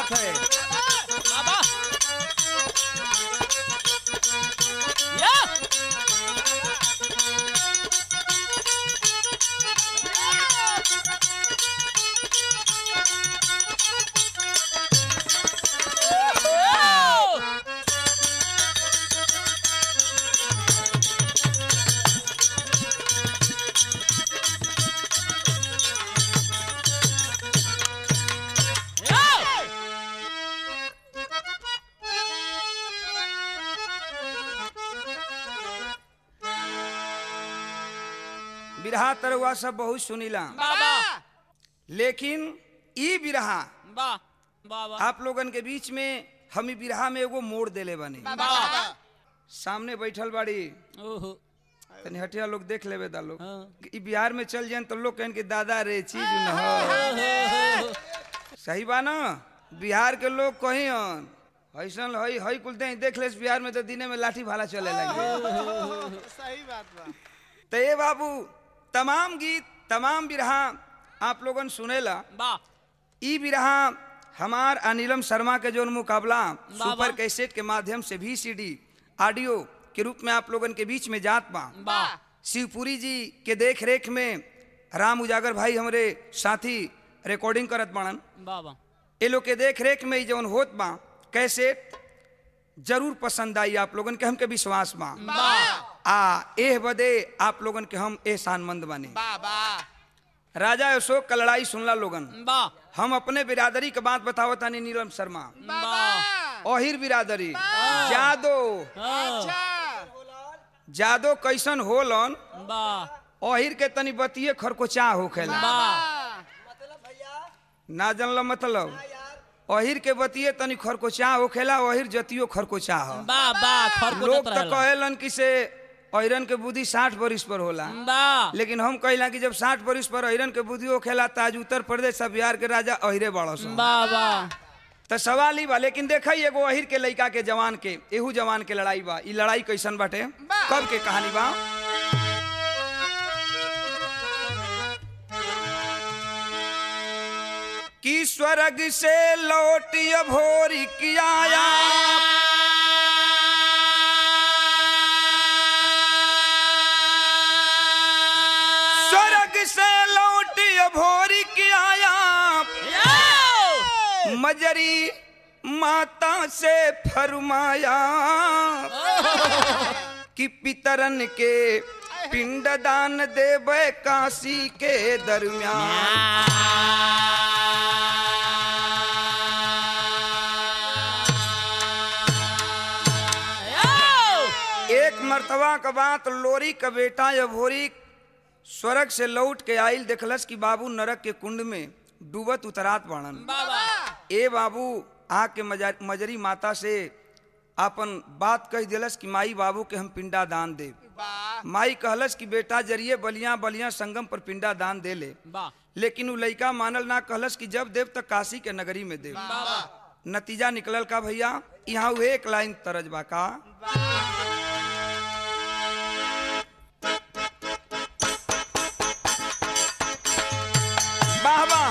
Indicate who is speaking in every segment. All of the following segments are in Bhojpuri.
Speaker 1: बात है
Speaker 2: बाबा या
Speaker 1: बिरहा तरवा सब बहुत सुनीला
Speaker 2: बाबा
Speaker 1: लेकिन ई बिरहा
Speaker 2: बा बाबा
Speaker 1: आप लोगन के बीच में हम ई बिरहा में एगो मोड़ देले बनी
Speaker 2: बा
Speaker 1: सामने बैठल बाड़ी
Speaker 2: ओहो
Speaker 1: तनी हटिया लोग देख लेबे दा लोग
Speaker 2: हाँ।
Speaker 1: ई बिहार में चल जाए तो लोग कहन कि दादा रे चीज न हो सही बा ना बिहार के लोग कही हन ऐसन हई हई कुल दे देख ले बिहार में तो दिने में लाठी भाला चले लगे
Speaker 3: सही बात बा
Speaker 1: तो ये बाबू तमाम गीत तमाम बिरहा आप लोगन सुनेला
Speaker 2: बा
Speaker 1: ई बिरहा हमार अनिलम शर्मा के जोन मुकाबला सुपर कैसेट के माध्यम से भी सीडी ऑडियो के रूप में आप लोगन के बीच में जात बा
Speaker 2: बा
Speaker 1: शिवपुरी जी के देख रेख में राम उजागर भाई हमरे साथी रिकॉर्डिंग करत बाड़न
Speaker 2: बाबा
Speaker 1: ये लोग के देख रेख में ई जौन होत बा कैसेट जरूर पसंद आई आप लोगन के हमके विश्वास बा
Speaker 2: बा
Speaker 1: आ एह बदे आप लोगन के हम एहसानमंद बने
Speaker 3: बाबा
Speaker 1: राजा अशोक का लड़ाई सुनला लोगन
Speaker 2: बा
Speaker 1: हम अपने बिरादरी के बात बतावत तानी नीलम शर्मा
Speaker 2: बा
Speaker 1: ओहिर बिरादरी जादो
Speaker 3: अच्छा
Speaker 1: जादो कैसन होलन
Speaker 2: बा
Speaker 1: ओहिर के तनी बतिये खरकोचा होखेला
Speaker 2: बा
Speaker 1: ना जानल मतलब ओहिर के बतिये तनी खरकोचा होखेला ओहिर जतियो खरकोचा हो
Speaker 2: बा बा
Speaker 1: लोग
Speaker 2: खरकोटत
Speaker 1: तो
Speaker 2: रहेला
Speaker 1: कहेलन कि से अहिरन के बुद्धि साठ बरिस पर होला
Speaker 2: बा
Speaker 1: लेकिन हम कहिला कि जब साठ बरिस पर अहिरन के बुद्धि होखेला त आज उत्तर प्रदेश आ बिहार के राजा अहिरे बड़स
Speaker 2: बा बा
Speaker 1: तो सवाल ही बा लेकिन देखा एगो अहिर के लड़का के जवान के एहू जवान के लड़ाई बा ई लड़ाई कैसन बाटे कब के कहानी बा कि स्वर्ग से लौट भोरी किया स्वर्ग से लौट भोरी किया मजरी माता से फरमाया कि पितरन के पिंडदान देवे काशी के दरमियान एक मर्तबा का बात लोरी का बेटा अभोरी स्वर्ग से लौट के आइल देखलस कि बाबू नरक के कुंड में डूबत उतरात बाणन ए बाबू आके मजा- मजरी माता से आपन बात कह दिलस कि माई बाबू के हम पिंडा दान दे माई कहलस कि बेटा जरिए बलिया बलिया संगम पर पिंडा दान दे ले
Speaker 2: बा
Speaker 1: लेकिन उ लइका मानल ना कहलस कि जब देव तक काशी के नगरी में देव नतीजा निकलल का भैया यहाँ उ एक लाइन तरज बा का वाह वाह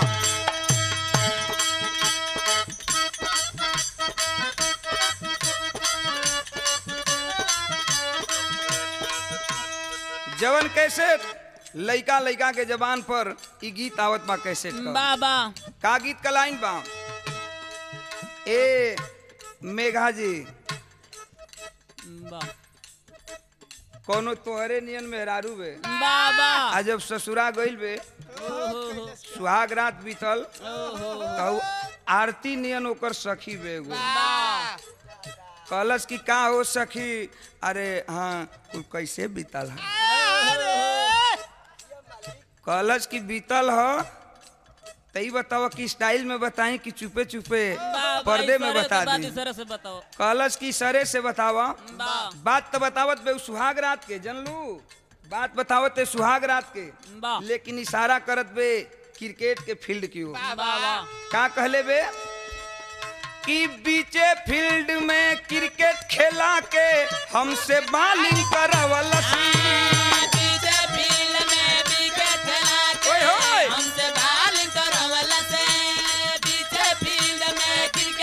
Speaker 1: जवन कैसे लइका लइका के जबान पर ई गीत आवत बा कैसे
Speaker 2: बा बा
Speaker 1: का गीत का लाइन बा ए मेघा जी
Speaker 2: बा
Speaker 1: कोनो तोहरे नियन मेहरारू बे
Speaker 2: बा बा
Speaker 1: आ जब ससुरा गइल बे
Speaker 2: ओहो
Speaker 1: सुहाग रात बीतल
Speaker 2: ओहो
Speaker 1: तो आरती नियन ओकर सखी बे एगो
Speaker 2: बा
Speaker 1: कहलस कि का हो सखी अरे हाँ कुल कैसे बीतल है कहलस कि बीतल ह तई बताओ कि स्टाइल में बताई कि चुपे चुपे पर्दे में बता दी
Speaker 2: सर से बताओ
Speaker 1: कहलस कि सरे से बतावा
Speaker 2: बा
Speaker 1: बात तो बतावत बे उ सुहाग रात के जनलू बात बतावत है सुहाग रात के
Speaker 2: बा
Speaker 1: लेकिन इशारा करत बे क्रिकेट के फील्ड की ओर
Speaker 2: बा बा
Speaker 1: का कहले बे कि बीचे फील्ड में क्रिकेट खेला के हमसे बॉलिंग करवलस
Speaker 2: पीछे फील्ड में विकेट खेला के
Speaker 1: ओए होए
Speaker 2: हमसे बॉलिंग करवला से पीछे फील्ड में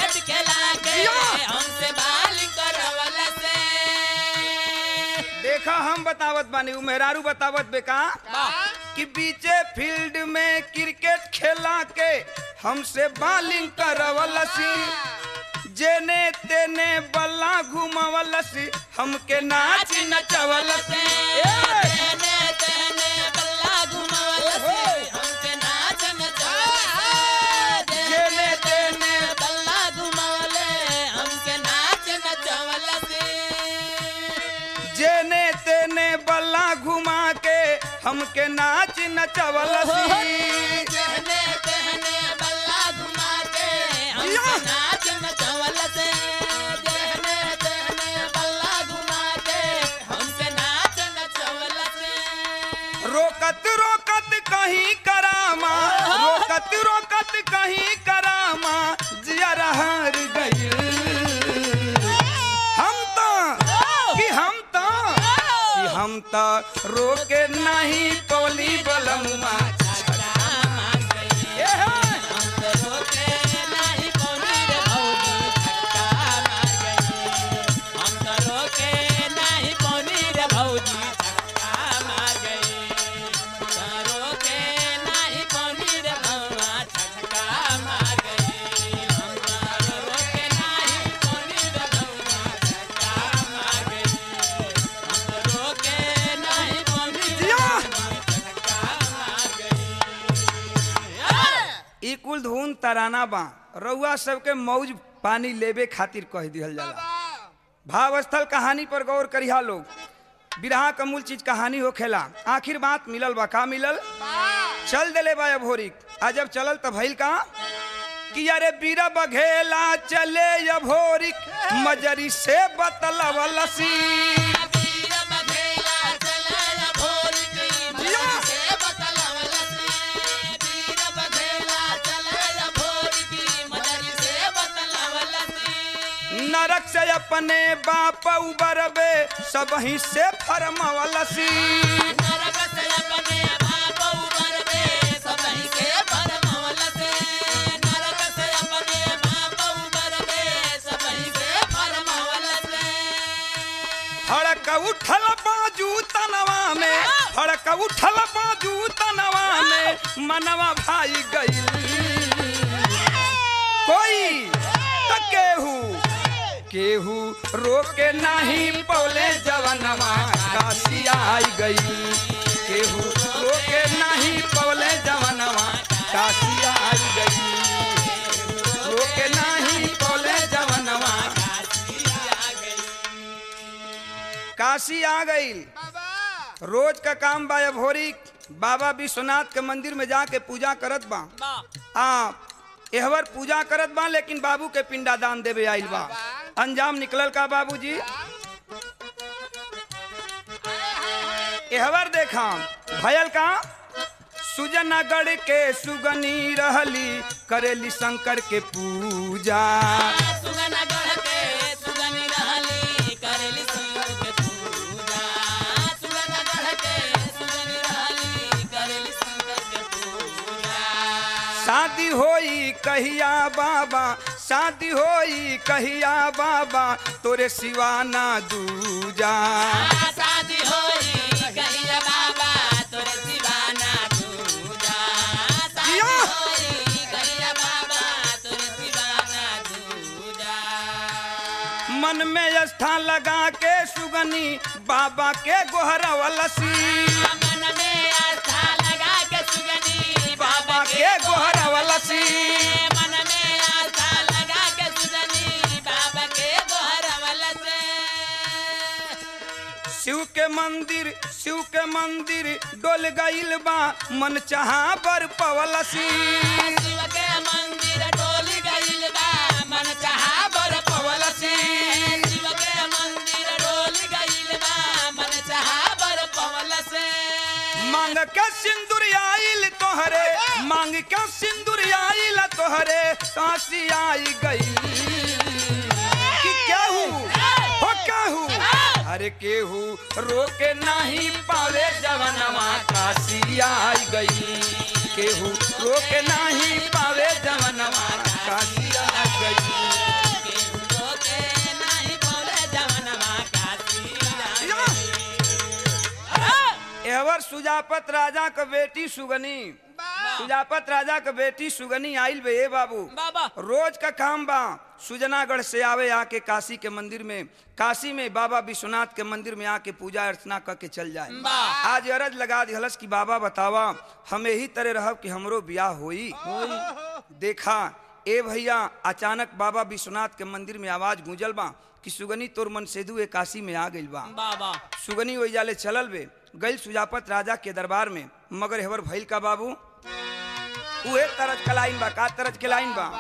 Speaker 1: देखा हम बतावत बानी उ मेहरारू बतावत बेका कि बीचे फील्ड में क्रिकेट खेला के हमसे बॉलिंग करवलसी जेने तेने बल्ला घुमावलसी हमके नाच नचवलसी ए!
Speaker 2: तेने तेने बल्ला घुमावलसी हमके नाच नचवलसी
Speaker 1: जेने तेने
Speaker 2: बल्ला घुमावले हमके नाच नचवलसी
Speaker 1: जेने तेने बल्ला घुमा के हमके नाच नचवलसी
Speaker 2: तेने तेने बल्ला घुमा के
Speaker 1: या!
Speaker 2: हमके नाच नचवलसी तेने तेने बल्ला घुमा के हमके नाच नचवलसी
Speaker 1: रोकत रोकत कहीं करामा रोकत रोकत कहीं करामा जिया हार गई हम तो कि हम तो कि हम तो रोके नहीं पौली बलमुआ ए हे! जिया! ई कुल धुन तराना बा रउआ सबके मौज पानी लेबे खातिर कह दिहल जाला भाव स्थल कहानी पर गौर करिहा लोग बिरहा का मूल चीज कहानी होखेला आखिर बात मिलल बा का मिलल चल देले बा भोरी आ जब चलल त भइल का कि अरे बीरा बघेला चले भोरिक मजरी से बतलवलसी नरक से अपने बाप उबरबे सब ही से फरमवलसी हड़क उठल बाजू तनवा में हड़क उठल बाजू तनवा में मनवा भाई गई कोई त केहू केहू रोके नहीं पौले जवनवा काशी आई गई केहू रोके नहीं पौले जवनवा काशी आई गई रोके नहीं पौले जवनवा काशी आ गई रोज का काम बा भोरी बाबा विश्वनाथ के मंदिर में जाके पूजा करत बा आ एहवर पूजा करत बा लेकिन बाबू के पिंडा दान देवे आइल बा अंजाम निकलल का बाबूजी एहवर देखा भयल का सुजनगढ़ के सुगनी रहली करेली शंकर के पूजा शादी होई कहिया बाबा शादी होई कहिया बाबा तोरे सिवाना दूजा
Speaker 2: शादी होई कहिया बाबा तोरे दीवाना दूजा शादी
Speaker 1: जिया।
Speaker 2: होई कहिया बाबा तोरे दीवाना दूजा
Speaker 1: मन में स्थान लगा के सुगनी बाबा के गोहरवलसी
Speaker 2: मन में आस्था लगा के सुगनी
Speaker 1: बाबा के गोहरवलसी
Speaker 2: मन में आस्था लगा के सुगनी बाबा के गोहरवल से
Speaker 1: शिव के मंदिर शिव के मंदिर डोल गईल बा मन चाहा बर पवलसी
Speaker 2: शिव के मंदिर डोल गइल बा मन चाहा बर पवलसी शिव के मंदिर डोल गइल बा मन चाहा बर पवलसी
Speaker 1: मांग के सिंदूर आइल तोहरे मांग के सिंदूर आइल तोहरे काशी आई गई कि केहू हो केहू अरे केहू रोके नहीं पावे जवनवा काशी आई गई केहू रोके नहीं पावे जवनवा काशी आई गई
Speaker 2: रोके नाही बोले जवनवा काशी आई
Speaker 1: या! देवर सुजापत राजा क बेटी सुगनी सुजापत राजा क बेटी सुगनी आइल बे ए बाबू
Speaker 2: बाबा
Speaker 1: रोज का काम बा सुजनागढ़ से आवे आके काशी के मंदिर में काशी में बाबा विश्वनाथ के मंदिर में आके पूजा अर्चना करके चल जाए
Speaker 2: वाह।
Speaker 1: आज अरज लगा दिहलस कि बाबा बतावा हम यही तरह रहब कि हमरो ब्याह होई देखा ए भैया अचानक बाबा विश्वनाथ के मंदिर में आवाज गूंजल बा कि सुगनी तोर मन सेदू ए काशी में आ गइल बा
Speaker 2: बाबा
Speaker 1: सुगनी वही जाले चलल बे गइल सुजापत राजा के दरबार में मगर हेवर भइल का बाबू उहे तरज के लाइन बा का तरज के लाइन बा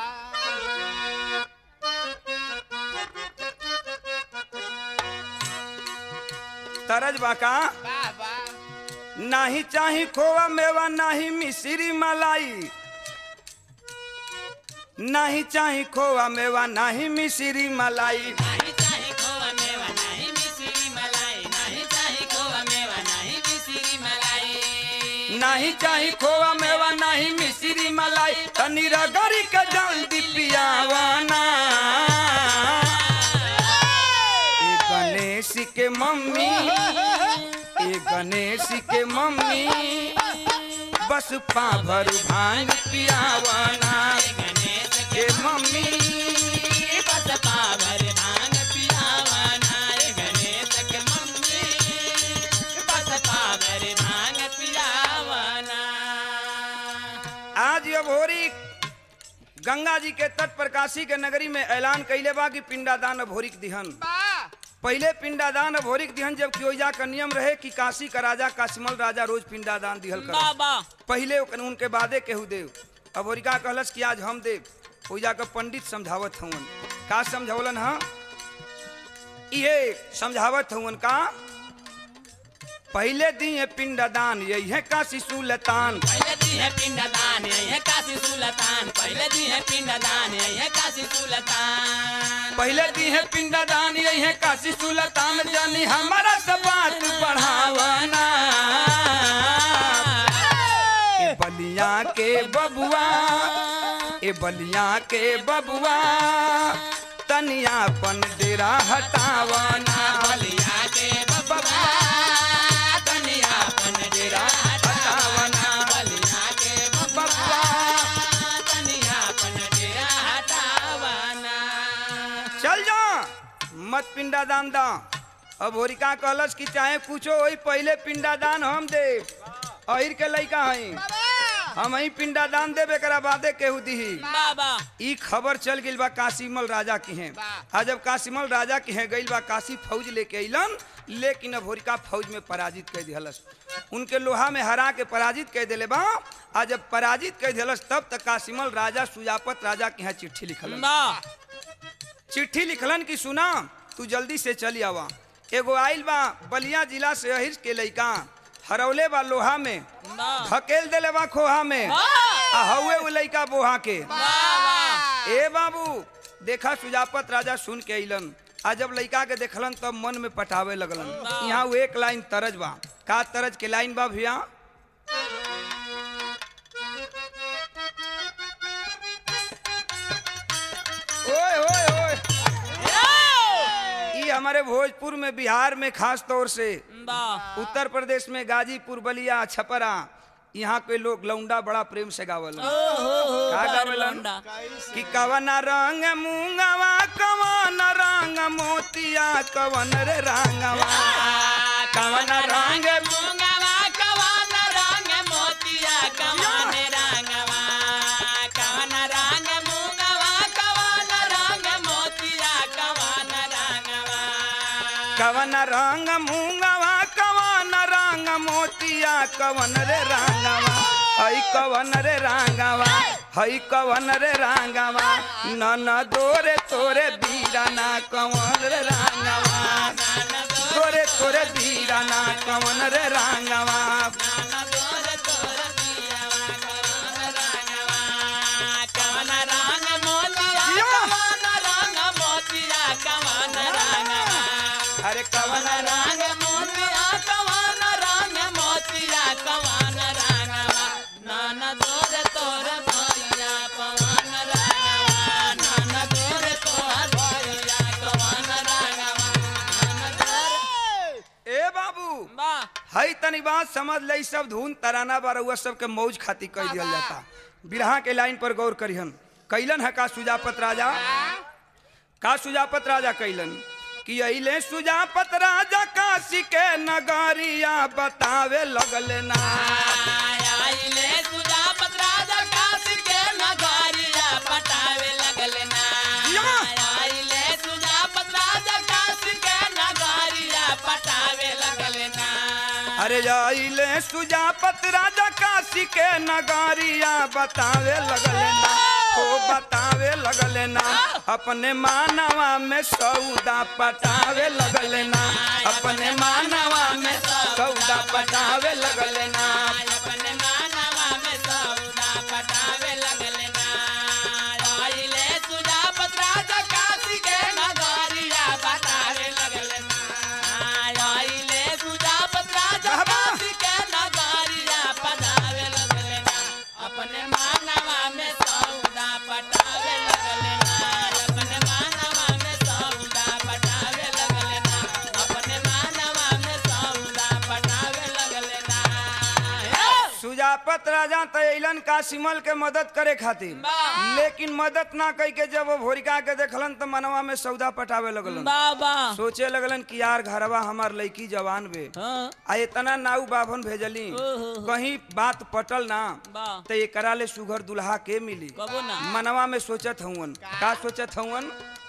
Speaker 1: तरज बा का नाही चाही खोवा मेवा नाही मिश्री मलाई नाही चाही खोवा मेवा नाही मिश्री मलाई
Speaker 2: नहीं चाहे खोवा मेवा नहीं मिश्री मलाई नहीं चाहे खोवा मेवा नहीं मिश्री मलाई
Speaker 1: नाही चाही खोवा मेवा नाही मिश्री मलाई तनी रगड़ी के जल्दी पियावाना ए गणेश के मम्मी ए गणेश के मम्मी बस पाभर भांग पियावाना
Speaker 2: गणेश
Speaker 1: के मम्मी
Speaker 2: बस पावर भांग पियावाना रे गणेश के मम्मी बस पावर भांग पियावाना
Speaker 1: आज अब होरी गंगा जी के तट पर काशी के नगरी में ऐलान कैले बा कि पिंडादान अब होरिक दिहन पहले पिंडादान अब होरिक दिहन जब ओइजा का नियम रहे कि काशी का राजा काशीमल राजा रोज पिंडादान दिहल कर
Speaker 2: बाबा
Speaker 1: पहले ओकन- उनके बादे केहू देव अब होरिका कहलस कि आज हम देव ओइजा का पंडित समझावत हवन का समझावलन हा ये समझावत हवन का पहले दिए पिंडदान यही है काशी सुलतान
Speaker 2: पहले दी है पिंडदान यही काशी सुल्तान पहले दी है पिंडदान यही काशी सुल्तान
Speaker 1: पहले दी है पिंडदान यही है काशी सुलतान जानी हमारा सब बात बढ़ावाना ए बलिया के बबुआ ए बलिया के बबुआ तनिया पन डेरा हटावाना
Speaker 2: बलिया के बबुआ तनिया पन डेरा
Speaker 1: हटावाना
Speaker 2: बलिया के बबुआ तनिया पन डेरा हटावाना
Speaker 1: चल जा मत पिंडादान दा अब होरिका कहलस कि चाहे कुछो होई पहले पिंडादान हम दे अहिर के लइका हई हम ही पिंडादान देबे करा बादे केहू दिही
Speaker 2: बाबा
Speaker 1: ई खबर चल गइल बा काशीमल राजा की हैं आ जब काशीमल राजा की हैं गइल बा काशी फौज लेके अइलन लेकिन अब होरिका फौज में पराजित कर दिहलस उनके लोहा में हरा के पराजित कर दिले बा आ जब पराजित कर दिहलस तब तक काशीमल राजा सुजापत राजा के यहाँ चिट्ठी लिखलन
Speaker 2: बा
Speaker 1: चिट्ठी लिखलन कि सुना तू जल्दी से चली आवा एगो आइल बा बलिया जिला से अहिर के लइका हरौले बा लोहा में
Speaker 2: बा
Speaker 1: धकेल देले बा खोहा में आ हउए उ लइका बोहा के ए बाबू देखा सुजापत राजा सुन के अइलन आ जब लइका के देखलन तब मन में पटावे लगलन यहाँ वो एक लाइन तरज बा का तरज के लाइन बा भैया ओए ओए ओए ई हमारे भोजपुर में बिहार में खास तौर से
Speaker 2: बा
Speaker 1: उत्तर प्रदेश में गाजीपुर बलिया छपरा यहाँ के लोग लौंडा बड़ा प्रेम से गावल का गावलन कि कवन रंग मूंगवा कवन रंग मोतिया कवन रे रंगवा कवन रंग
Speaker 2: मूंगवा कवन रंग मोतिया कवन रंगवा कवन रंग मूंगवा कवन रंग मोतिया कवन रंगवा
Speaker 1: कवन रंग मूंगवा कवन रंग मोतिया कवन रे रंगवा हई कवन रे रंगवा हई कवन रे रंगवा नन दोरे तोरे बीराना कवन रे रंगवा तोरे तोरे बीराना कवन रे रंगवा
Speaker 2: कवन रंग मोतिया कवन रंग मोतिया कवन रंगवा
Speaker 1: अरे कवन
Speaker 2: कवन रंग मोतिया कवन रंग मोतिया कवन रंगवा नन तोर तोर भैया कवन रंगवा नन तोर तोर भैया कवन रंगवा नन तोर
Speaker 1: ए बाबू
Speaker 2: वाह
Speaker 1: हई तनी बात समझ ले इ सब धुन तराना बारहुआ सबके मौज खाती कह दिया जाता बिरहा के लाइन पर गौर करिहन कैलन है का सुजापत राजा का सुजापत राजा कैलन कि अइले सुजापत राजा काशी के नगरिया बतावे लगले ना
Speaker 2: आइले सुजापत राजा काशी के नगरिया पटावे लगले ना
Speaker 1: या।
Speaker 2: आइले सुजापत राजा काशी के नगरिया पटावे लगले ना
Speaker 1: अरे अइले सुजापत राजा काशी के नगरिया बतावे लगले ना हो बतावे लगले ना अपने मानवा में सौदा पटावे लगले ना अपने मानवा में सौदा पटावे लगले ना
Speaker 2: अपने मानवा में सौदा पटावे लगले ना आइले सुजापत राजा काशी के नगरिया पटावे लगले ना आइले सुजापत राजा काशी के नगरिया पटावे लगले ना अपने मानवा में सौदा पटावे लगले ना अपने मानवा में सौदा पटावे लगले ना अपने मानवा में सौदा पटावे लगले ना
Speaker 1: सुजापत राजा तैलन कासिमल के मदद करे खातिर
Speaker 2: वाह।
Speaker 1: लेकिन मदद ना कई के जब वो भोरिका के देखलन तो मनवा में सौदा पटावे लगलन
Speaker 2: बाबा
Speaker 1: सोचे लगलन कि यार घरवा हमार लड़की जवान बे
Speaker 2: हाँ
Speaker 1: आ इतना नाऊ बाभन भेजली
Speaker 2: ओहो।
Speaker 1: कहीं बात पटल ना
Speaker 2: वाह
Speaker 1: तो एकरा ले सुघर दुल्हा के मिली
Speaker 2: कबो ना
Speaker 1: मनवा में सोचत हवन का सोचत हवन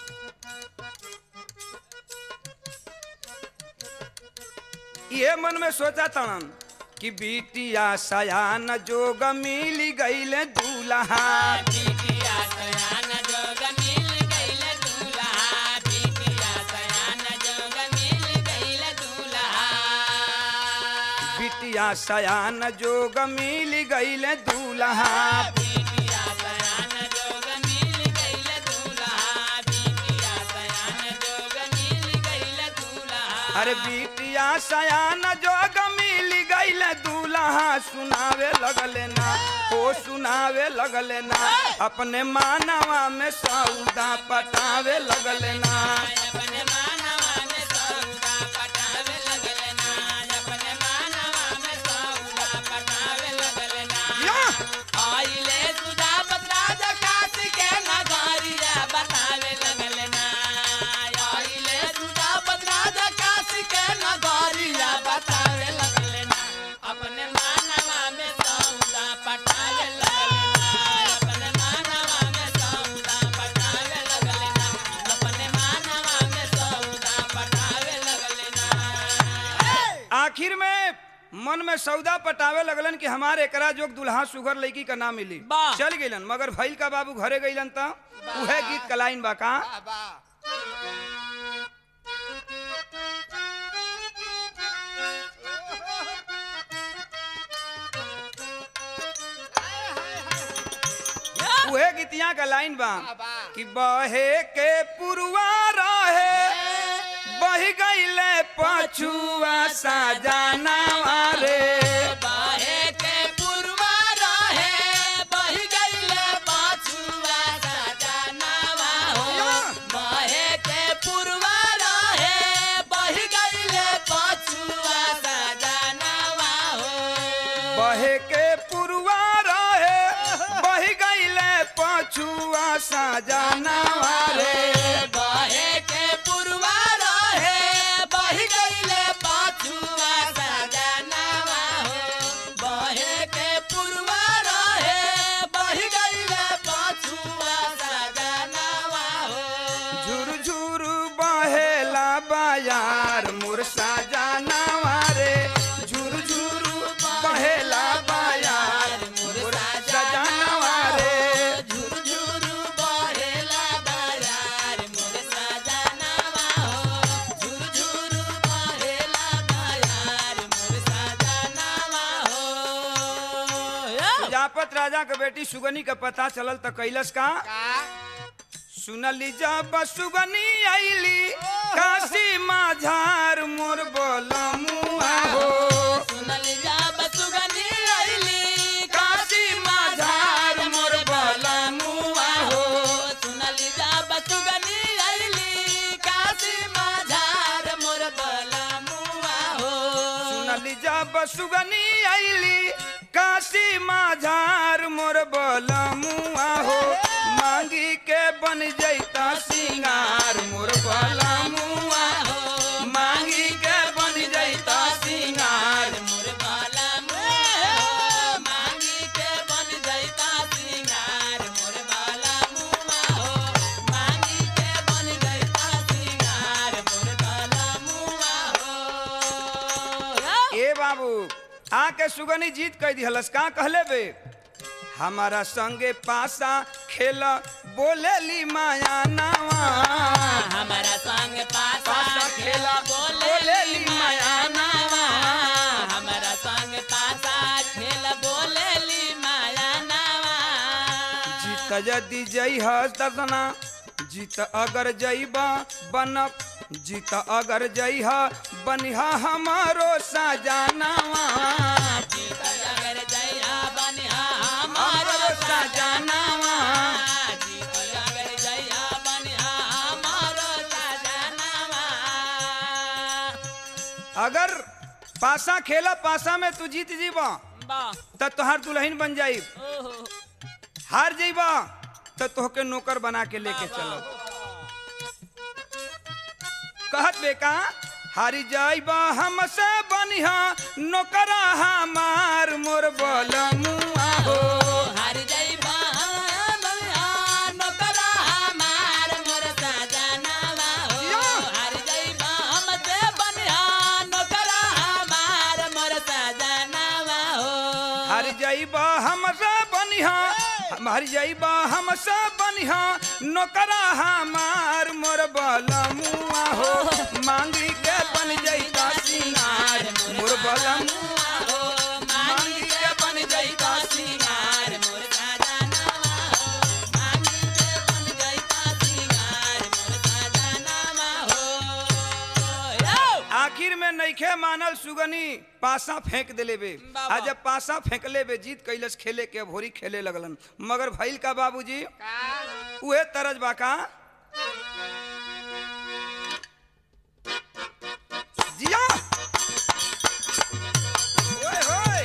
Speaker 1: ये मन में सोचा तन कि बिटिया सयान जोग मिल गईले दूल्हा
Speaker 2: बिटिया सयान जोग मिल गइल दूल्हा बिटिया सयान जोग मिल गइल दूल्हा
Speaker 1: बिटिया सयान जोग मिल गईले दूल्हा
Speaker 2: बिटिया सयान जोग मिल गइल दूल्हा बिटिया सयान जोग मिल गइल दूल्हा
Speaker 1: अरे बिटिया सयान जोग मिल गईले दूल्हा सुनावे लगले ना ओ सुनावे लगले ना अपने मानवा में सौदा पटावे लगले ना
Speaker 2: अपने मानवा में सौदा पटावे लगले ना अपने मानवा में सौदा पटावे लगले ना
Speaker 1: या!
Speaker 2: आइले सुजापत राजा काशी के नगरिया बतावे लगले ना आइले सुजापत राजा काशी के नगरिया बतावे लगले ना अपने मानवा में सौदा पटावे लगले ना अपने मानवा में सौदा पटावे लगले ना अपने मानवा में सौदा पटावे लगले ना
Speaker 1: आखिर में मन में सौदा पटावे लगलन कि हमारे एकरा जोग दुल्हा सुगर लड़की का ना मिली
Speaker 2: वाह।
Speaker 1: चल गइलन मगर भइल का बाबू घरे गइलन त उहे गीत का लाइन बा का उहे गीतिया का लाइन बा कि बहे के पुरवा रहे बह गईले पछुआ साजाना रे
Speaker 2: बाहे के पुरवा रहे बहि गइले पाछुआ सजनावा हो बाहे के पुरवा रहे बहि गइले पाछुआ सजनावा हो
Speaker 1: बहे के पुरवा रहे बह गईले पछुआ साजाना रे
Speaker 2: बाहे के पुरवा रहे बहि गइले पाछुआ सजनावा हो बाहे के पुरवा रहे बहि गइले पाछुआ सजनावा हो
Speaker 1: झुर झुर बहेला बाजार मोर साजाना रे झुर झुर बहेला बाजार मोर साजाना रे
Speaker 2: झुरझुरु बहेला बाजार मोर सजनावा हो झुरझुरु बहेला बाजार मोर सजनावा हो
Speaker 1: प्रजापत राजा के बेटी सुगनी का पता चलल त कैलस का सुनली जब सुगनी आईली काशी माझार मोर बोलमुआ हो
Speaker 2: सुनल जाब सुगनी आइली
Speaker 1: काशी माझार मोर बोलमुआ हो
Speaker 2: सुनल जाब सुगनी आइली काशी माझार मोर बलमुआ हो
Speaker 1: हाली जब सुगनी आईली काशी माझार मोर बलमुआ हो मांगी के बन जैता सिंगार मोर बलमुआ हो मांगी के बन जैता सिंगार
Speaker 2: मोर बाला मुआ मांगी के बन जैता सिंगार मोर बाला मुआ हो मांगी के बन जैता सिंगार मोर बाला मुआ हो
Speaker 1: ए बाबू आके सुगनी जीत कह दिहलस का कहले बे हमारा संगे पासा खेल बोलेली माया नावा
Speaker 2: हमारा संग पासा
Speaker 1: पासा
Speaker 2: खेला
Speaker 1: खेला
Speaker 2: बोले
Speaker 1: बोलेली
Speaker 2: ली माया नावा हमारा संग पासा खेला बोले ली माया नावा
Speaker 1: जीत यदि जई दर्शना जीत अगर जईबा बनब जीत अगर जई बनिहा हमारो सजानावा
Speaker 2: जीत अगर जया बनिहा
Speaker 1: हमारो
Speaker 2: हमारो
Speaker 1: सजानावा
Speaker 2: जीत अगर जया बनिहा हमारो सजनावा
Speaker 1: अगर पासा खेला पासा में तू जीत जीबा
Speaker 2: वाह
Speaker 1: त तोहार दुल्हन बन जाई
Speaker 2: ओहो
Speaker 1: हार जईबा त तोहके नौकर बना के लेके चलो कहत बेका हारी जाइबा हमसे बनिहा नौकरा हमार मोर बलमुआ हो
Speaker 2: हर जय बनिहा नौकरा हमार मोर सजनावा हो
Speaker 1: या।
Speaker 2: हर जय हमसे बनिहा नौकरा हमार मोर सजनावा हो
Speaker 1: हार जाइबा हमसे बनिहा हमार जाइबा हमसे बनिहा नौकरा हमार मोर बलमुआ हो मांगी के बन जइता सिंगार मोर बलमुआ
Speaker 2: हो मांगी के बन जइता सिंगार मोर सजनावा हो मांगी के बन जइता सिंगार मोर सजनावा हो यो
Speaker 1: आखिर में नईखे मानल सुगनी पासा फेंक देले बे
Speaker 2: बाबा।
Speaker 1: आ जब पासा फेंकले बे जीत कैलस खेले के भोरी खेले लगलन मगर भइल का बाबूजी उहे तरज बा का जिया ओए होए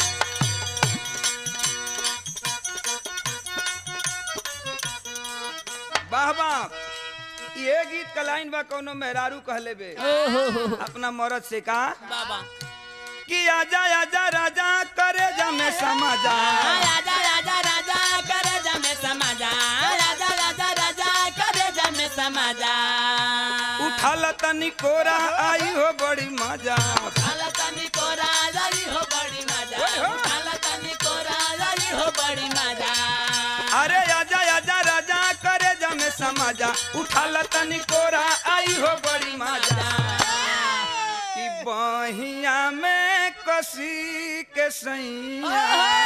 Speaker 1: वाह वाह ये गीत का लाइन बा कोनो मेहरारू कहले बे अपना मरद से का
Speaker 2: बाबा
Speaker 1: कि आजा आजा राजा करे जमे समाजा
Speaker 2: राजा राजा राजा करे जमे समाजा राजा राजा राजा करे जमे समाजा
Speaker 1: उठल तनी कोरा आई हो बड़ी मजा
Speaker 2: उठाला तनी को राजा ही हो बड़ी मजा
Speaker 1: ओए हो।
Speaker 2: उठाला तनी को राजा ही हो बड़ी मजा
Speaker 1: अरे आजा आजा राजा करे जमे समाजा उठल तनी कोरा आई हो बड़ी मजा कि बहिया में कसी के सैया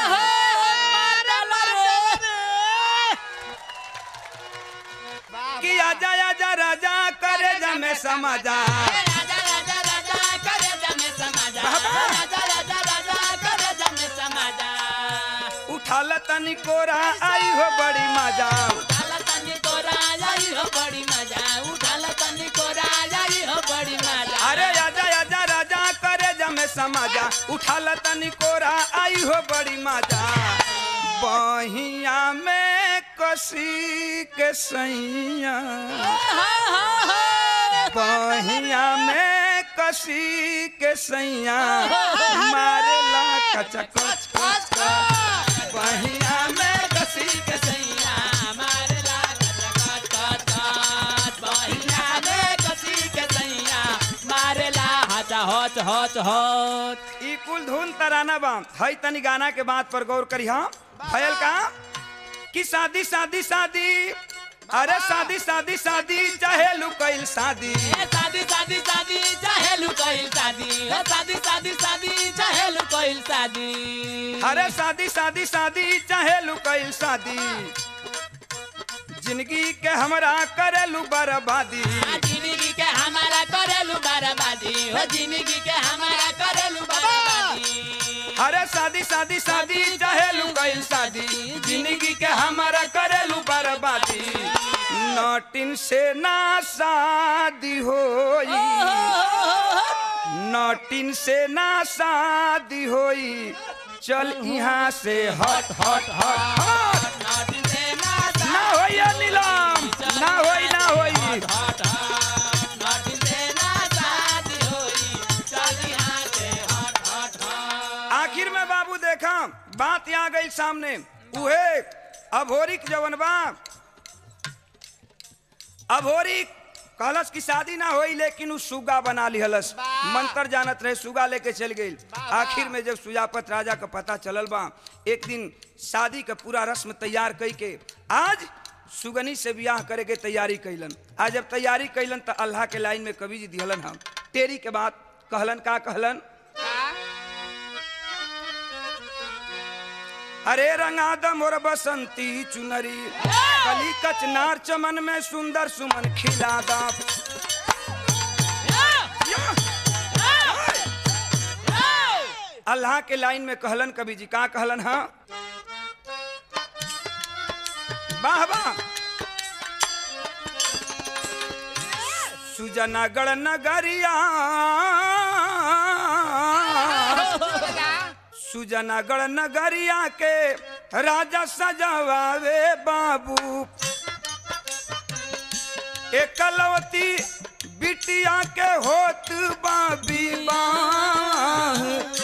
Speaker 1: कि आजा आजा राजा करे जमे समाजा
Speaker 2: राजा राजा राजा करे जमे समाजा
Speaker 1: बाबा।
Speaker 2: राजा राजा राजा करे जमे समाजा
Speaker 1: उठल तनी कोरा आई हो बड़ी मजा
Speaker 2: उठाला तनी को राजा ही हो बड़ी मजा उठाला तनी को राजा ही हो बड़ी मजा
Speaker 1: अरे आजा आजा राजा करे जमे समाजा उठल तनी कोरा आई हो बड़ी मजा बहिया में कसी के सैया बहिया में कसी के सैया मारेला कच कच कच कच बहिया में कसी के
Speaker 2: सैया मारला कच कच कच बहिना में कसी के सैया मारला हच हच हच हच
Speaker 1: ई कुल धुन तराना बा हई तनी गाना के बात पर गौर करी हम भयल का कि शादी शादी शादी अरे शादी शादी शादी चाहे लुकैल शादी
Speaker 2: ए शादी शादी शादी चाहे लुकइल शादी ए शादी शादी शादी चाहे लुकइल शादी
Speaker 1: अरे शादी शादी शादी चाहे लुकैल शादी जिंदगी के हमरा करेलू बर्बादी
Speaker 2: आ जिंदगी के हमारा करेलू बर्बादी हो जिंदगी के हमारा करेलू बर्बादी
Speaker 1: अरे शादी शादी शादी चाहे लुकैल शादी जिंदगी के हमरा करेलू बर्बादी नटिन से ना शादी होई नटिन से ना शादी होई चल यहाँ से हट हट हट हट
Speaker 2: नाटी से ना
Speaker 1: ना होई ये नीलम ना होई ना होई
Speaker 2: नाटी से ना शादी होई चल यहाँ से हट हट हट
Speaker 1: आखिर में बाबू देखा बात यहाँ गई सामने उहे अभोरिक जवन बा अभोरिक कहलस की शादी ना होई लेकिन उ सुगा बना लिहलस मंत्र जानत रहे सुगा लेके चल गई आखिर में जब सुजापत राजा का पता चलल बा एक दिन शादी का पूरा रस्म तैयार कई के आज सुगनी से ब्याह करे के तैयारी कैलन आज जब तैयारी कैलन तो अल्लाह के लाइन में कवि जी दिहलन हम तेरी के बात कहलन का कहलन अरे रंगा द मोर बसंती चुनरी कली कचनार चमन में सुंदर सुमन खिला दा अल्लाह के लाइन में कहलन कवि जी का कहलन हा वाह वाह सुजनागढ़ नगरिया सुजनागढ़ नगरिया के राजा सजावे बाबू एकलवती बिटिया के होत बाबी बाह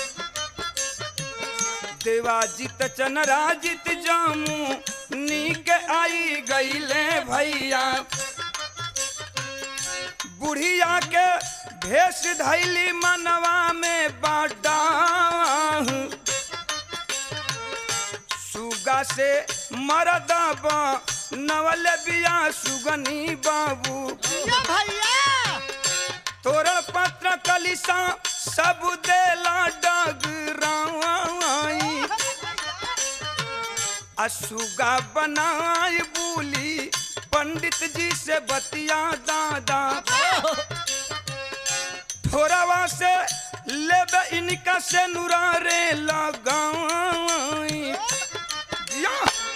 Speaker 1: देवाजित चनराजित जामू नीक आई गईले भैया बुढ़िया के भेष धैली मनवा में बाडा सुगा से मरदब नवल बिया सुगनी बाबू
Speaker 3: भैया
Speaker 1: तोरा पत्र कलिसा सब देला डगराई असुगा बनाई बोली पंडित जी से बतिया दादा थोड़ावा से लेबे इनका से नुरारे लगाई जिया।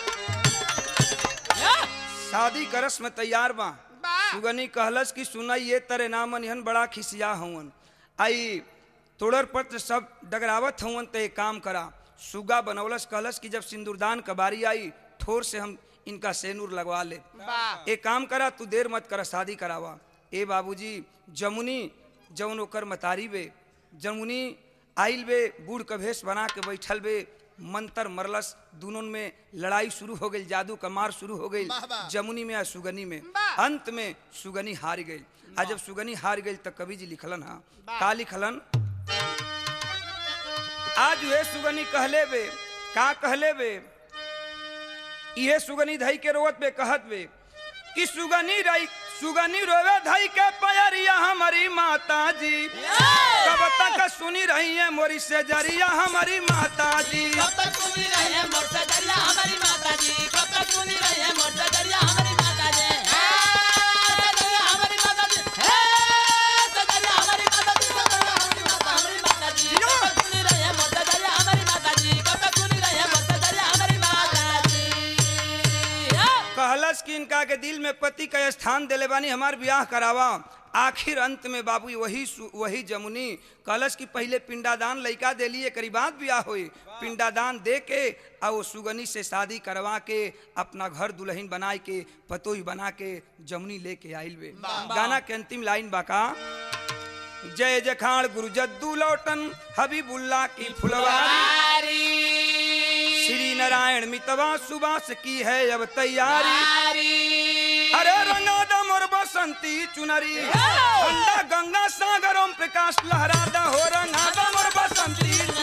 Speaker 1: शादी का रस्म तैयार बा सुगनी कहलस कि सुना ये तरे नामन हन बड़ा खिसिया हवन आई तोड़र पत्र सब डगरावत हवन ते एक काम करा सुगा बनौलस कहलस कि जब सिंदूरदान का बारी आई ठोर से हम इनका सेनूर लगवा ले एक काम करा तू देर मत कर शादी करावा ए बाबूजी जमुनी जौन ओकर मतारी बे जमुनी आइल बे बूढ़ का भेष बना के बैठल बे मंत्र मरलस दोनों में लड़ाई शुरू हो गई जादू का मार शुरू हो गई जमुनी में आ सुगनी में अंत में सुगनी हार गई आ जब सुगनी हार गई तो कवि जी लिखलन हा का लिखलन आज वे सुगनी कहले बे का कहले बे इहे सुगनी धई के रोवत बे कहत बे कि सुगनी रही सुगनी रोवे धई के पयरिया हमारी माता जी कब तक सुनी रही है मोरी से जरिया हमारी माता जी
Speaker 2: कब तक सुनी रही है मोर सजरिया हमारी माता जी कब तक सुनी रही है मोर सजरिया हमारी माता जी हे सजरिया हमारी माता जी हे सजरिया हमारी माता जी सजरिया हमारी माता हमारी माता जी कब तक सुनी रही है मोर सजरिया हमारी माता जी कब तक सुनी रही है मोर सजरिया हमारी माता जी
Speaker 1: कहलस कि इनका के दिल में पति का स्थान दिले बानी हमार ब्याह करावा आखिर अंत में बाबू वही सु- वही जमुनी कहलस कि पहले पिंडादान लइका देलिए करी बाद ब्याह हुई पिंडादान दे के आ वो सुगनी से शादी करवा के अपना घर दुल्हन बनाए के पतोही बना के जमुनी लेके आइल बे गाना के अंतिम लाइन बाका जय जखाड़ गुरु जद्दू लौटन हबीबुल्ला की फुलवारी श्री नारायण मितवा सुबास की है अब तैयारी अरे रंगा दम और बसंती चुनरी ठंडा गंगा सागर ओम प्रकाश लहरादा हो रंगा दम और बसंती